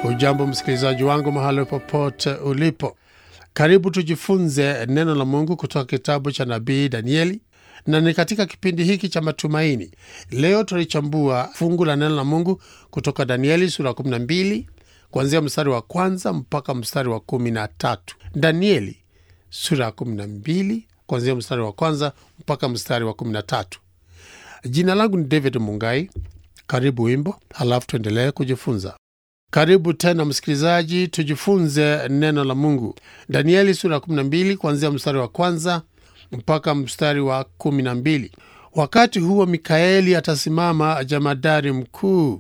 Ujambo msikilizaji wangu mahali popote ulipo, karibu tujifunze neno la Mungu kutoka kitabu cha nabii Danieli, na ni katika kipindi hiki cha matumaini. Leo tulichambua fungu la neno la Mungu kutoka Danieli sura ya 12 kuanzia mstari wa kwanza mpaka mstari wa kumi na tatu. Danieli sura ya 12 kuanzia mstari wa kwanza mpaka mstari wa kumi na tatu. Jina langu ni David Mungai. Karibu wimbo, halafu tuendelee kujifunza. Karibu tena msikilizaji, tujifunze neno la Mungu. Danieli sura ya 12 kuanzia mstari wa kwanza mpaka mstari wa 12. Wakati huo Mikaeli atasimama, jamadari mkuu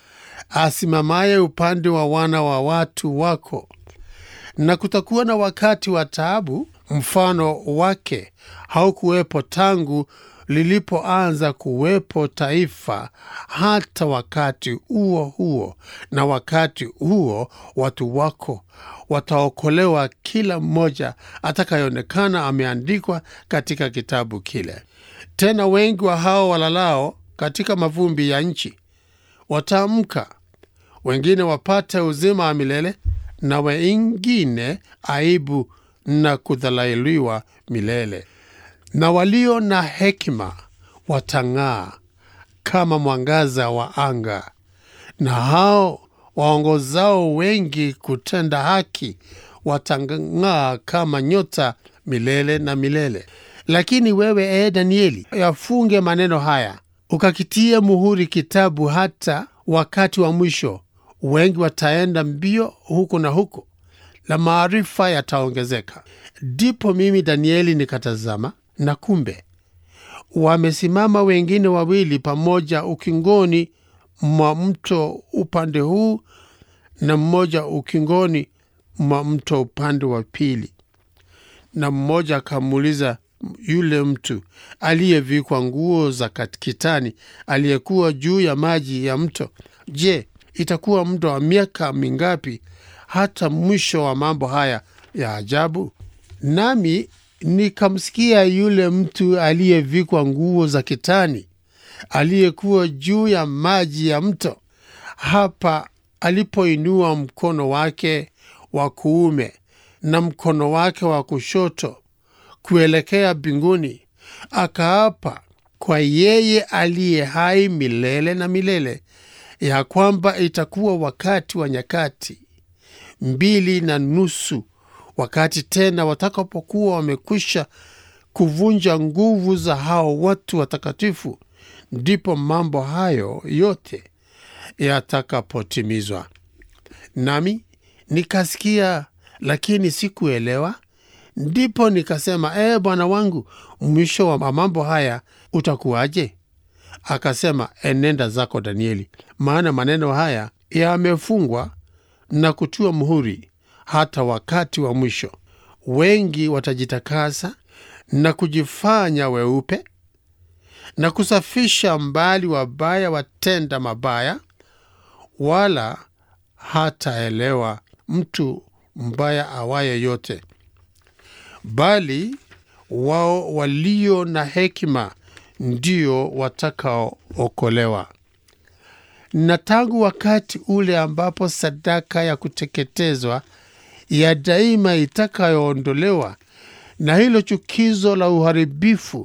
asimamaye upande wa wana wa watu wako, na kutakuwa na wakati wa taabu, mfano wake haukuwepo tangu lilipoanza kuwepo taifa hata wakati huo huo, na wakati huo watu wako wataokolewa, kila mmoja atakayeonekana ameandikwa katika kitabu kile. Tena wengi wa hao walalao katika mavumbi ya nchi wataamka, wengine wapate uzima wa milele, na wengine aibu na kudhalailiwa milele na walio na hekima watang'aa kama mwangaza wa anga, na hao waongozao wengi kutenda haki watang'aa kama nyota milele na milele. Lakini wewe, ee Danieli, yafunge maneno haya, ukakitie muhuri kitabu, hata wakati wa mwisho. Wengi wataenda mbio huku na huko, na maarifa yataongezeka. Ndipo mimi Danieli nikatazama na kumbe wamesimama wengine wawili pamoja ukingoni mwa mto upande huu na mmoja ukingoni mwa mto upande wa pili. Na mmoja akamuuliza yule mtu aliyevikwa nguo za kitani aliyekuwa juu ya maji ya mto, Je, itakuwa muda wa miaka mingapi hata mwisho wa mambo haya ya ajabu? Nami nikamsikia yule mtu aliyevikwa nguo za kitani aliyekuwa juu ya maji ya mto, hapa alipoinua mkono wake wa kuume na mkono wake wa kushoto kuelekea mbinguni, akaapa kwa yeye aliye hai milele na milele, ya kwamba itakuwa wakati wa nyakati mbili na nusu wakati tena watakapokuwa wamekwisha kuvunja nguvu za hao watu watakatifu, ndipo mambo hayo yote yatakapotimizwa. Nami nikasikia, lakini sikuelewa. Ndipo nikasema, ee Bwana wangu, mwisho wa mambo haya utakuwaje? Akasema, enenda zako Danieli, maana maneno haya yamefungwa na kutiwa muhuri hata wakati wa mwisho. Wengi watajitakasa na kujifanya weupe na kusafisha mbali wabaya watenda mabaya, wala hataelewa mtu mbaya awaye yote, bali wao walio na hekima ndio watakaookolewa. Na tangu wakati ule ambapo sadaka ya kuteketezwa ya daima itakayoondolewa na hilo chukizo la uharibifu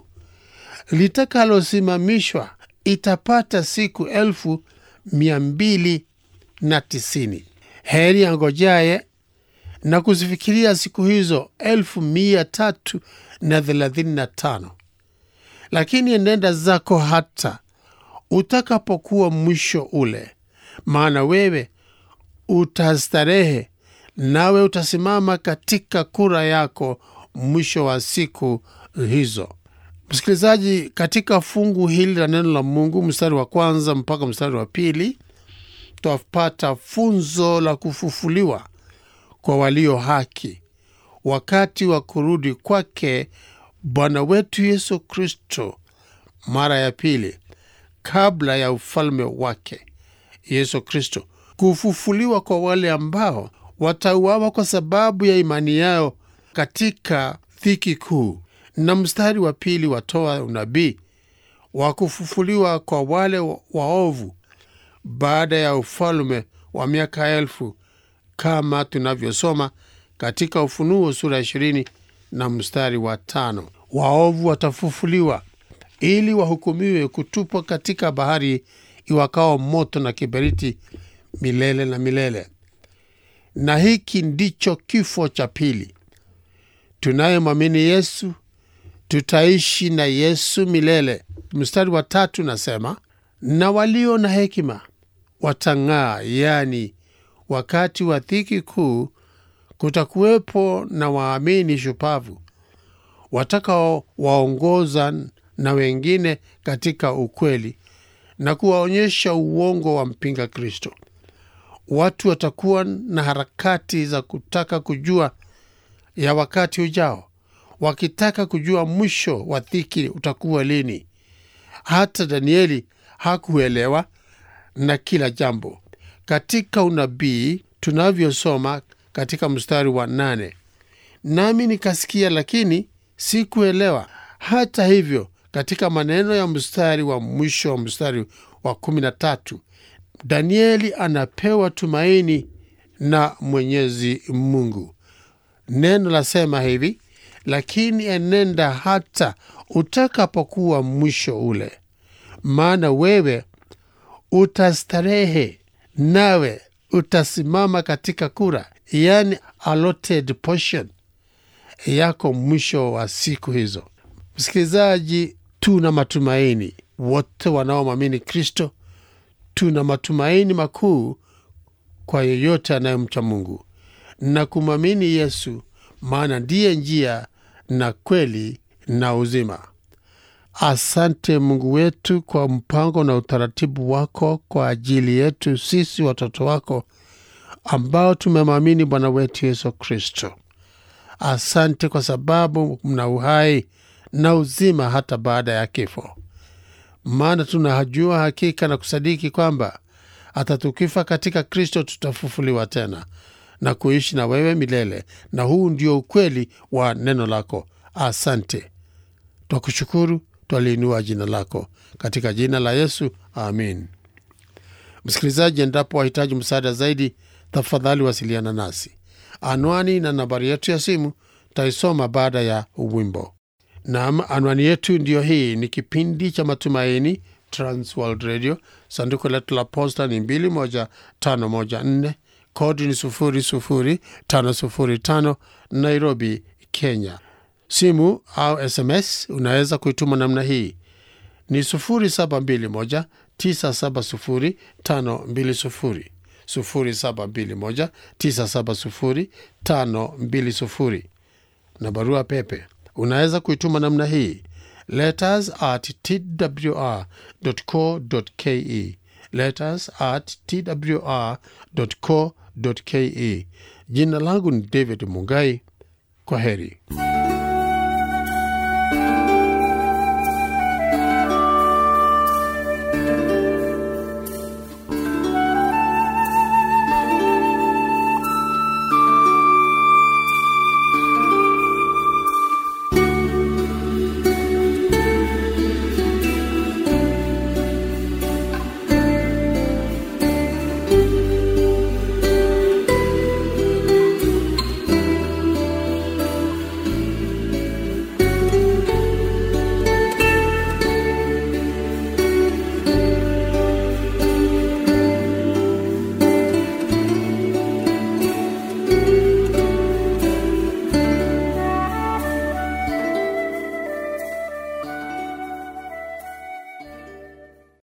litakalosimamishwa itapata siku elfu mia mbili na tisini. Heri angojaye na kuzifikiria siku hizo elfu mia tatu na thelathini na tano. Lakini enenda zako hata utakapokuwa mwisho ule, maana wewe utastarehe nawe utasimama katika kura yako mwisho wa siku hizo. Msikilizaji, katika fungu hili la neno la Mungu, mstari wa kwanza mpaka mstari wa pili, twapata funzo la kufufuliwa kwa walio haki wakati wa kurudi kwake Bwana wetu Yesu Kristo mara ya pili, kabla ya ufalme wake Yesu Kristo, kufufuliwa kwa wale ambao watauawa kwa sababu ya imani yao katika dhiki kuu. Na mstari wa pili watoa unabii wa kufufuliwa kwa wale waovu baada ya ufalme wa miaka elfu kama tunavyosoma katika Ufunuo sura ya ishirini na mstari wa tano waovu watafufuliwa ili wahukumiwe kutupwa katika bahari iwakao moto na kiberiti milele na milele. Na hiki ndicho kifo cha pili. Tunayemwamini Yesu tutaishi na Yesu milele. Mstari wa tatu nasema, na walio na hekima watang'aa, yaani wakati wa dhiki kuu kutakuwepo na waamini shupavu watakaowaongoza na wengine katika ukweli na kuwaonyesha uongo wa mpinga Kristo. Watu watakuwa na harakati za kutaka kujua ya wakati ujao, wakitaka kujua mwisho wa dhiki utakuwa lini. Hata Danieli hakuelewa na kila jambo katika unabii tunavyosoma katika mstari wa nane, nami nikasikia, lakini sikuelewa. Hata hivyo, katika maneno ya mstari wa mwisho wa mstari wa kumi na tatu, Danieli anapewa tumaini na Mwenyezi Mungu. Neno lasema hivi, lakini enenda hata utakapokuwa mwisho ule, maana wewe utastarehe, nawe utasimama katika kura, yani allotted portion yako mwisho wa siku hizo. Msikilizaji, tuna matumaini wote wanaomwamini Kristo, tuna matumaini makuu kwa yeyote anayemcha Mungu na kumwamini Yesu, maana ndiye njia na kweli na uzima. Asante Mungu wetu kwa mpango na utaratibu wako kwa ajili yetu sisi watoto wako ambao tumemwamini Bwana wetu Yesu Kristo. Asante kwa sababu mna uhai na uzima hata baada ya kifo, maana tunajua hakika na kusadiki kwamba hata tukifa katika Kristo tutafufuliwa tena na kuishi na wewe milele, na huu ndio ukweli wa neno lako. Asante, twakushukuru, twaliinua jina lako katika jina la Yesu, amin. Msikilizaji, endapo wahitaji msaada zaidi, tafadhali wasiliana nasi. Anwani na nambari yetu ya simu taisoma baada ya wimbo. Naam, anwani yetu ndiyo hii. Ni kipindi cha Matumaini, Transworld Radio. Sanduku letu la posta ni 21514 kodi ni 00505 Nairobi, Kenya. Simu au SMS unaweza kuituma namna hii ni 0721 970 520 0721 970 520 na barua pepe unaweza kuituma namna hii letters at twr.co.ke letters at twr.co.ke. Jina langu ni David Mungai. Kwa heri.